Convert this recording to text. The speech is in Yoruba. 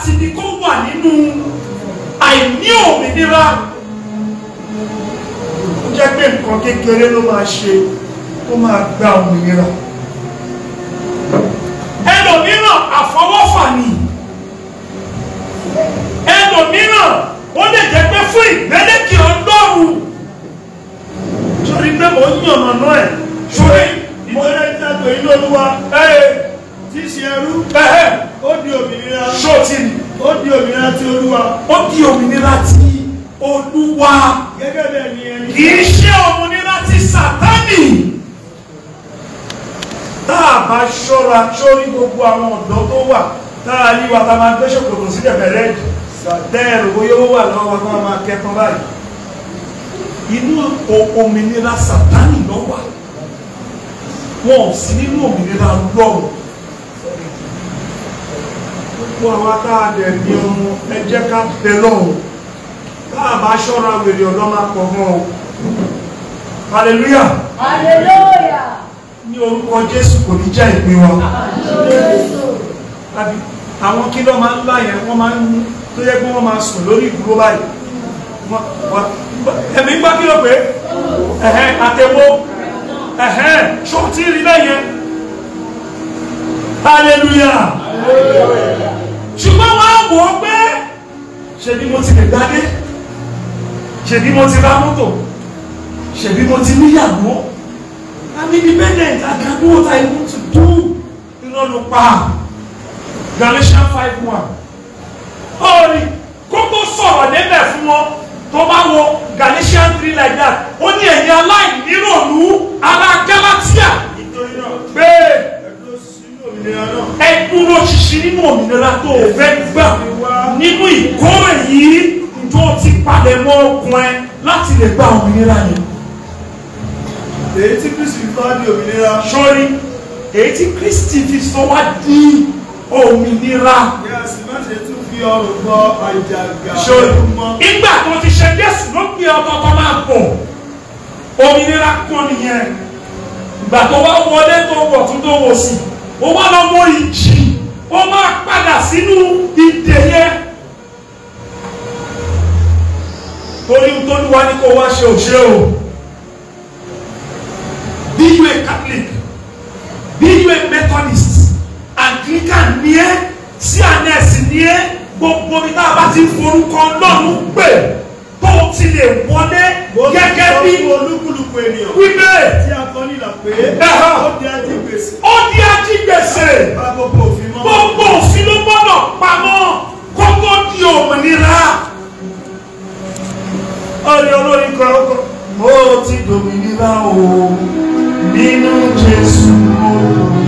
láti ní kó wà nínú àìní òmìnira ó jẹ́ pé nǹkan kékeré ló máa ṣe kó máa gba òmìnira ẹlòmíràn àfọwọ́fà ni ẹlòmíràn ó lè jẹ́ pé fún ìgbẹ́lẹ́kì ọlọ́run sórí pé mo ń yànnà náà ẹ̀ sórí ìmọ̀lẹ́ ìtàgbé inú olúwa ẹ̀ tí í ṣe ẹrú ẹ̀ ó di òmìnira ṣọ́ọ̀tì ni ó di òmìnira ti olúwa ó di òmìnira ti olúwa gẹ́gẹ́ bẹ́ẹ̀ ni ẹni kì í ṣe òmìnira ti sàtánì tá a bá ṣọ́ra sórí gbogbo àwọn ọ̀dọ́ tó wà tá a yí wa tá a máa gbé ṣòkòtò sílẹ̀ bẹ̀rẹ̀ sàtẹ́ẹ̀rù bóyá ó wà lọ́wọ́ tó máa kẹ́kọ̀ọ́ báyìí inú o- òmìnira sàtánì ló wà wọn ò sí nínú òmìnira lọ́rùn gbogbo àwọn tá a dẹ̀ ní ọmọ ẹ jẹ́ ká bẹ lọ́rùn tá a bá ṣọ́ra wèrè ọ̀dọ́ máa pọ̀ mọ́ o hallelujah Hallelujah. ní orúkọ jésù kò ní jẹ́ ìpín wa tàbí àwọn kí ló máa ń lá yẹn wọ́n máa ń tó yẹ kí wọ́n máa sùn lórí ìdúró báyìí Wọ́n- wọ́n- ẹ̀mí gbá kí ló pé ẹ̀hẹ́n àtẹ̀wọ́ ẹ̀hẹ́n ṣó tí rí lẹ́yìn hallelujah ṣùgbọ́n wọ́n á wò ó pé ṣebí mo ti lè gbádé ṣebí mo ti ra mọ́tò ṣebí mo ti níyàwó I'm independent I can do what I want to do iná ló pa Galatians five one ọ̀rì kókó sọ̀rọ̀ débẹ̀ fún wọn tó bá wo Galatians three like that ó ní ẹ̀yin aláìníròlú ará Galatia nítorí náà pé ẹ̀dúró sínú òmìnira náà ẹ dúró ṣinṣin nínú òmìnira tó o fẹ́ gbà nínú ìkórè yìí tó ti palẹ̀ mọ́ ọkùn ẹ láti lè gba òmìnira yẹn. èyí tí kristu fi bá di òmìnira sọ́rí èyí tí Kristi fi sọ wá di òmìnira. kí a sì má ṣe tún fi ọrùn gbọ́ àjàgà sọ́rí ẹrú mọ́ ìgbà tó ti ṣe Jésù ló gbé ọtọ́tọ́ máa bọ̀ òmìnira kan nìyẹn ìgbà tó wá wọlé tó wọ̀ tún tó wọ̀ sí ó wá lọ mọ ìjì ó máa padà sínú ìdè yẹn torí tó ní wá ní kó wá ṣe òṣè o bí you a Catholic bí you a Methodist Anglican ní ẹ CNS ní ẹ gbogbo ní tá a bá ti forúkọ Ọlọ́run pè tó o ti lè wọlé gẹ́gẹ́ bí Gbogbo olúkúlùkù ènìyàn wípé tí a kọ nílà pé Ẹ̀họ́. ó di ajígbèsè ó di ajígbèsè bá gbogbo òfin mọ́ gbogbo òfin ló gbọ́dọ̀ pamọ́ kó tó di òmìnira. ọ̀rẹ́ olórin kan ó kọ́ mo ti dòmìnira o nínú Jésù o